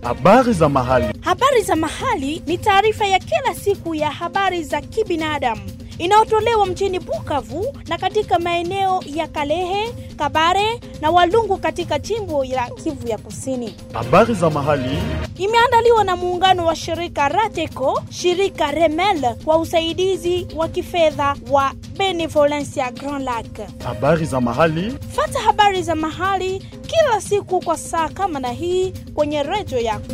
Habari za mahali. Habari za mahali ni taarifa ya kila siku ya habari za kibinadamu inayotolewa mjini Bukavu na katika maeneo ya Kalehe, Kabare na Walungu katika jimbo la Kivu ya Kusini. Habari za mahali. Imeandaliwa na muungano wa shirika Rateco, shirika Remel kwa usaidizi wa kifedha wa Benevolencia Grand Lac. Habari za mahali. Fata habari za mahali kila siku kwa saa kama na hii kwenye redio yako.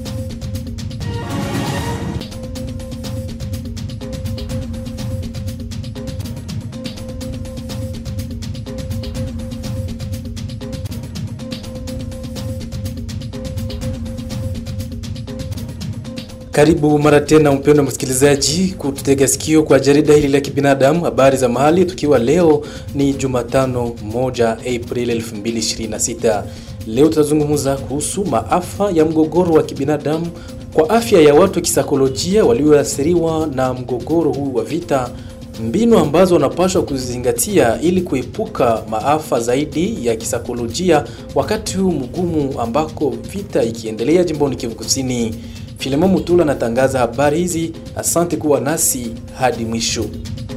Karibu mara tena mpendwa msikilizaji, kututega sikio kwa jarida hili la kibinadamu, habari za mahali, tukiwa leo ni Jumatano moja Aprili 2026. Leo tutazungumza kuhusu maafa ya mgogoro wa kibinadamu kwa afya ya watu kisaikolojia walioathiriwa na mgogoro huu wa vita, mbinu ambazo wanapaswa kuzingatia ili kuepuka maafa zaidi ya kisaikolojia wakati huu mgumu ambako vita ikiendelea jimboni Kivu Kusini. Filemon Mutula anatangaza habari hizi. Asante kuwa nasi hadi mwisho.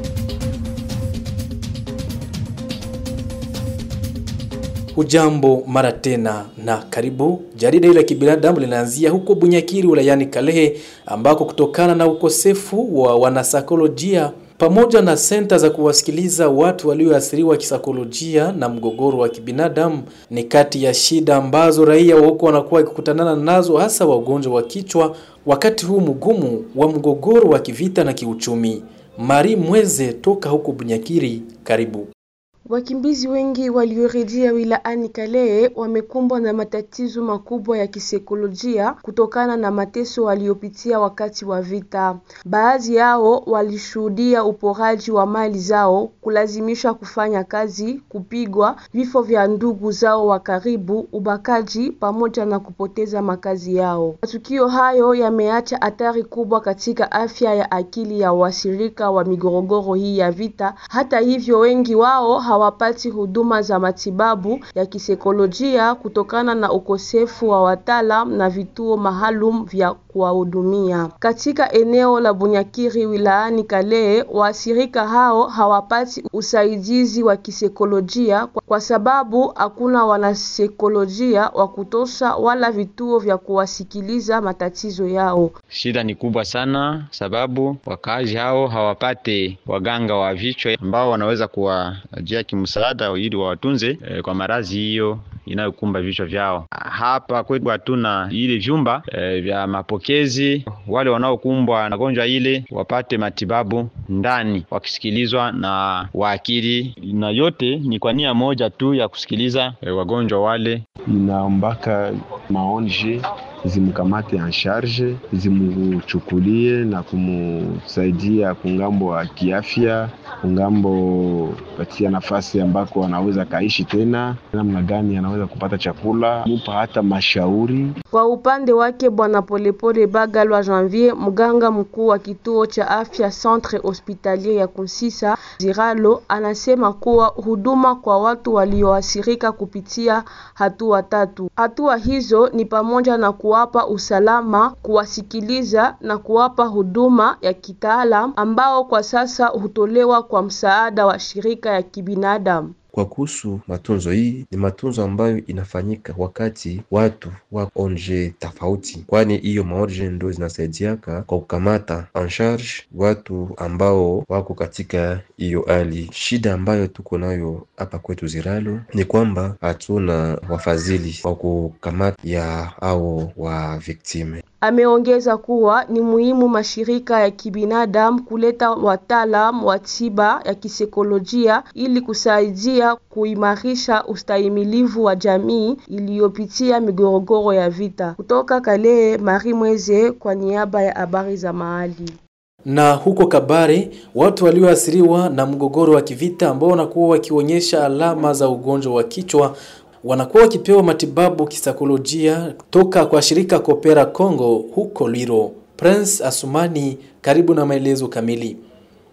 Hujambo mara tena na karibu. Jarida hili la kibinadamu linaanzia huko Bunyakiri wilayani Kalehe, ambako kutokana na ukosefu wa wanasaikolojia pamoja na senta za kuwasikiliza watu walioathiriwa kisaikolojia na mgogoro wa kibinadamu ni kati ya shida ambazo raia wa huko wanakuwa wakikutanana nazo, hasa wa ugonjwa wa kichwa wakati huu mgumu wa mgogoro wa kivita na kiuchumi. Mari Mweze toka huko Bunyakiri, karibu. Wakimbizi wengi waliorejea wilaani Kalehe wamekumbwa na matatizo makubwa ya kisaikolojia kutokana na mateso waliopitia wakati wa vita. Baadhi yao walishuhudia uporaji wa mali zao, kulazimishwa kufanya kazi, kupigwa, vifo vya ndugu zao wa karibu, ubakaji pamoja na kupoteza makazi yao. Matukio hayo yameacha athari kubwa katika afya ya akili ya wasirika wa migorogoro hii ya vita. Hata hivyo, wengi wao hawapati huduma za matibabu ya kisaikolojia kutokana na ukosefu wa wataalam na vituo maalum vya kuwahudumia. Katika eneo la Bunyakiri wilaani Kalehe, waathirika hao hawapati usaidizi wa kisaikolojia kwa sababu hakuna wanasaikolojia wa kutosha wala vituo vya kuwasikiliza matatizo yao. Shida ni kubwa sana, sababu wakaaji hao hawapate waganga wa vichwa ambao wanaweza kuwajia kimsaada ili wawatunze e, kwa maradhi hiyo inayokumba vichwa vyao. Hapa kwetu hatuna ile vyumba e, vya mapokezi. Wale wanaokumbwa na gonjwa ile wapate matibabu ndani, wakisikilizwa na waakili, na yote ni kwa nia moja tu ya kusikiliza e, wagonjwa wale. Inaombaka maonje zimkamate en charge zimuchukulie na kumusaidia kungambo wa kiafya, kungambo patia nafasi ambako anaweza kaishi tena, namna gani anaweza kupata chakula, mupa hata mashauri. Kwa upande wake Bwana Polepole Bagalwa Janvier, mganga mkuu wa kituo cha afya Centre Hospitalier ya Kunsisa Ziralo, anasema kuwa huduma kwa watu walioathirika kupitia hatua tatu. Hatua hizo ni pamoja na kuwapa usalama, kuwasikiliza na kuwapa huduma ya kitaalam ambao kwa sasa hutolewa kwa msaada wa shirika ya kibinadamu. Kwa kuhusu matunzo, hii ni matunzo ambayo inafanyika wakati watu wa onje tofauti, kwani hiyo maonje ndio zinasaidiaka kwa kukamata en charge watu ambao wako katika hiyo hali. Shida ambayo tuko nayo hapa kwetu Ziralo ni kwamba hatuna wafadhili wa kukamata ya au wa viktime. Ameongeza kuwa ni muhimu mashirika ya kibinadamu kuleta wataalam wa tiba ya kisaikolojia ili kusaidia kuimarisha ustahimilivu wa jamii iliyopitia migorogoro ya vita. Kutoka Kalehe, Marie Mweze kwa niaba ya habari za mahali. Na huko Kabare, watu walioathiriwa na mgogoro wa kivita ambao wanakuwa wakionyesha alama za ugonjwa wa kichwa wanakuwa wakipewa matibabu kisaikolojia toka kwa shirika Kopera Congo huko Lwiro. Prince Asumani, karibu na maelezo kamili.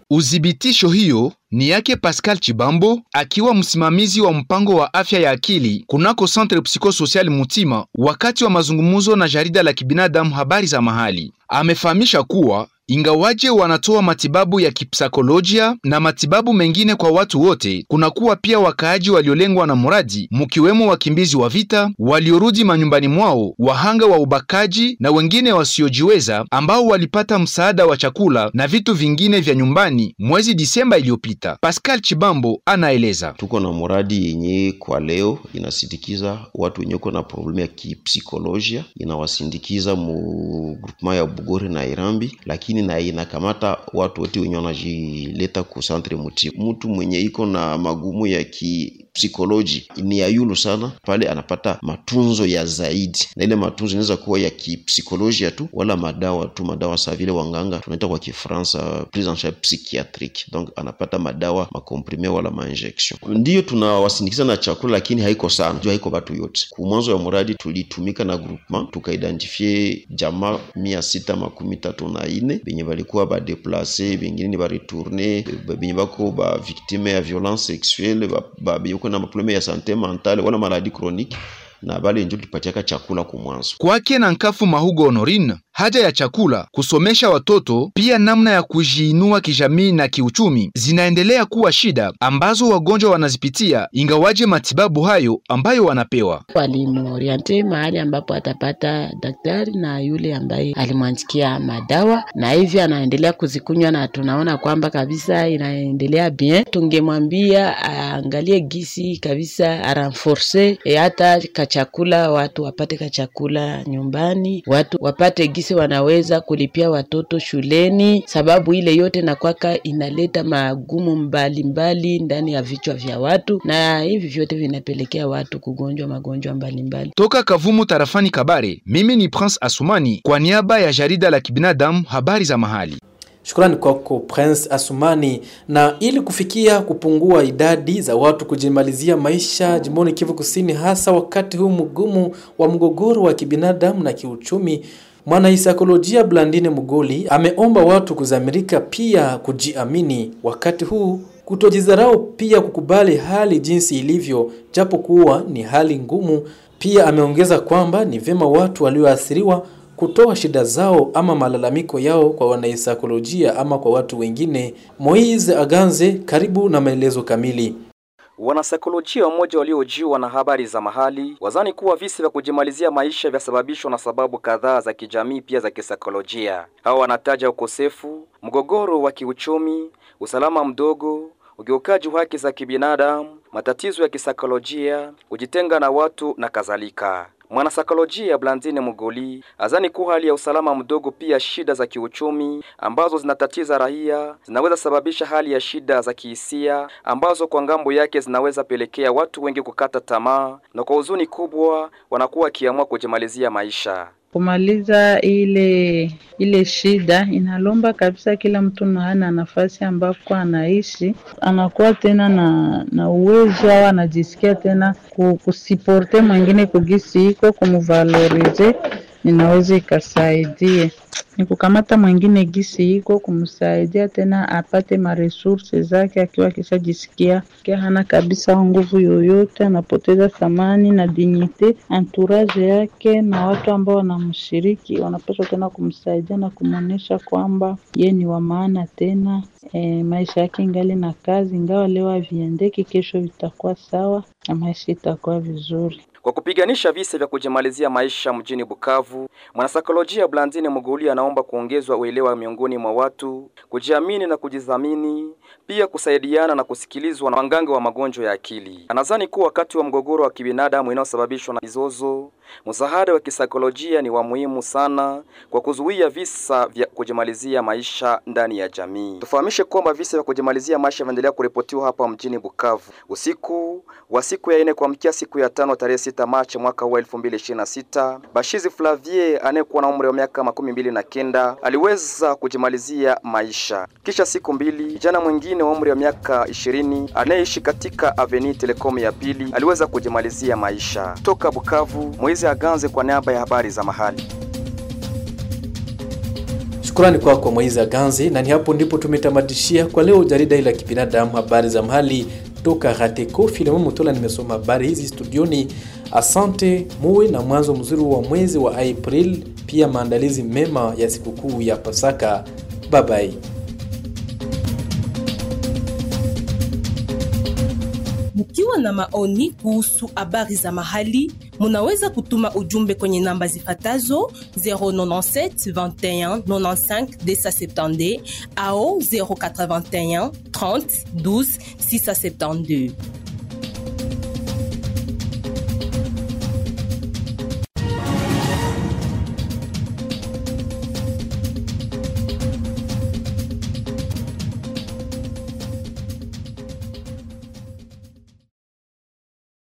Udhibitisho hiyo ni yake Pascal Chibambo akiwa msimamizi wa mpango wa afya ya akili kunako Centre Psychosocial Mutima, wakati wa mazungumzo na jarida la kibinadamu habari za mahali. Amefahamisha kuwa ingawaje wanatoa matibabu ya kipsikolojia na matibabu mengine kwa watu wote, kunakuwa pia wakaaji waliolengwa na mradi, mkiwemo wakimbizi wa vita waliorudi manyumbani mwao, wahanga wa ubakaji na wengine wasiojiweza ambao walipata msaada wa chakula na vitu vingine vya nyumbani mwezi Disemba iliyopita. Pascal Chibambo anaeleza. Tuko na muradi yenye kwa leo inasindikiza watu wenye uko na problemu ya kipsikolojia, inawasindikiza mu groupement ya Bugore na Irambi, lakini na inakamata watu wote wenye wanajileta ku centre muti. Mtu mwenye iko na magumu ya kipsikoloji ni ya yulu sana, pale anapata matunzo ya zaidi, na ile matunzo inaweza kuwa ya kipsikolojia tu wala madawa tu, madawa saa vile wanganga tunaita kwa Kifaransa prise en charge psychiatrique, donc anapata madawa makomprime wala mainjection. Ndiyo tunawasindikiza na chakula, lakini haiko sana juu haiko batu yote. Ku mwanzo ya muradi tulitumika na groupement tukaidentifie jamaa mia sita makumi tatu na ine benye balikuwa badeplace, bengine ni baretourne, benye bako ba victime ya violence sexuelle, benye ko na maprobleme ya sante mentale wala maladi chronique na bale njo tulipatiaka chakula kumwanzo. Kwake na Nkafu Mahugo Honorine, haja ya chakula, kusomesha watoto, pia namna ya kujiinua kijamii na kiuchumi zinaendelea kuwa shida ambazo wagonjwa wanazipitia, ingawaje matibabu hayo ambayo wanapewa walimuoriente mahali ambapo atapata daktari na yule ambaye alimwandikia madawa, na hivi anaendelea kuzikunywa, na tunaona kwamba kabisa inaendelea bien. Tungemwambia aangalie gisi kabisa aranforce e hata kachakula, watu wapate kachakula nyumbani, watu wapate gisi wanaweza kulipia watoto shuleni, sababu ile yote nakwaka inaleta magumu mbalimbali mbali ndani ya vichwa vya watu, na hivi vyote vinapelekea watu kugonjwa magonjwa mbalimbali. Toka Kavumu tarafani Kabare, mimi ni Prince Asumani kwa niaba ya jarida la kibinadamu habari za mahali. Shukrani kwako Prince Asumani. Na ili kufikia kupungua idadi za watu kujimalizia maisha jimboni Kivu Kusini, hasa wakati huu mgumu wa mgogoro wa kibinadamu na kiuchumi, mwanasaikolojia Blandine Mugoli ameomba watu kuzamirika, pia kujiamini wakati huu, kutojidharau, pia kukubali hali jinsi ilivyo, japo kuwa ni hali ngumu. Pia ameongeza kwamba ni vyema watu walioathiriwa kutoa shida zao ama malalamiko yao kwa wanasaikolojia ama kwa watu wengine. Moise Aganze, karibu na maelezo kamili. Wanasaikolojia wamoja waliojiwa na habari za mahali wazani kuwa visa vya kujimalizia maisha vyasababishwa na sababu kadhaa za kijamii pia za kisaikolojia. Hao wanataja ukosefu, mgogoro wa kiuchumi, usalama mdogo, ukiukaji wa haki za kibinadamu, matatizo ya kisaikolojia, kujitenga na watu na kadhalika. Mwanasaikolojia Blandine Mugoli azani kuwa hali ya usalama mdogo, pia shida za kiuchumi ambazo zinatatiza raia zinaweza sababisha hali ya shida za kihisia ambazo kwa ngambo yake zinaweza pelekea watu wengi kukata tamaa na kwa huzuni kubwa wanakuwa wakiamua kujimalizia maisha. Kumaliza ile ile shida inalomba kabisa kila mtu hana nafasi ambako anaishi anakuwa tena na na uwezo au anajisikia tena kusiporte mwingine kugisi iko kumvalorize, inaweza ikasaidie ni kukamata mwingine gisi iko kumsaidia tena apate maresurse zake, akiwa akishajisikia kia hana kabisa nguvu yoyote, anapoteza thamani na dignite. Entourage yake na watu ambao wanamshiriki wanapaswa tena kumsaidia na kumwonyesha kwamba ye ni wa maana tena. E, maisha yake ingali na kazi, ingawa leo haviendeki, kesho vitakuwa sawa na maisha itakuwa vizuri. Kwa kupiganisha visa vya kujimalizia maisha mjini Bukavu, mwanasaikolojia Blandine Muguli anaomba kuongezwa uelewa miongoni mwa watu, kujiamini na kujidhamini, pia kusaidiana na kusikilizwa na waganga wa magonjwa ya akili. Anadhani kuwa wakati wa mgogoro wa kibinadamu inayosababishwa na mizozo, msaada wa kisaikolojia ni wa muhimu sana kwa kuzuia visa vya kujimalizia maisha ndani ya jamii. Tufahamishe kwamba visa vya kujimalizia maisha vinaendelea kuripotiwa hapa mjini Bukavu. Usiku wa siku ya ine kuamkia siku ya tano tarehe sita Machi mwaka wa 2026, Bashizi Flavier anayekuwa na umri wa miaka makumi mbili na kenda aliweza kujimalizia maisha. Kisha siku mbili, kijana mwingine wa umri wa miaka ishirini anayeishi katika Avenue Telecom ya pili aliweza kujimalizia maisha. Toka Bukavu, Moizi Aganze kwa niaba ya habari za mahali. Shukrani kwako kwa Moiza Ganzi, na ni hapo ndipo tumetamatishia kwa leo jarida hili la kibinadamu, habari za mahali toka Rateko. Filemon Mutola nimesoma habari hizi studioni. Asante, muwe na mwanzo mzuri wa mwezi wa April, pia maandalizi mema ya sikukuu ya Pasaka. Bye bye. Mkiwa na maoni kuhusu habari za mahali, munaweza kutuma ujumbe kwenye namba zifatazo 097 21 95 270 au 081 30 12 672.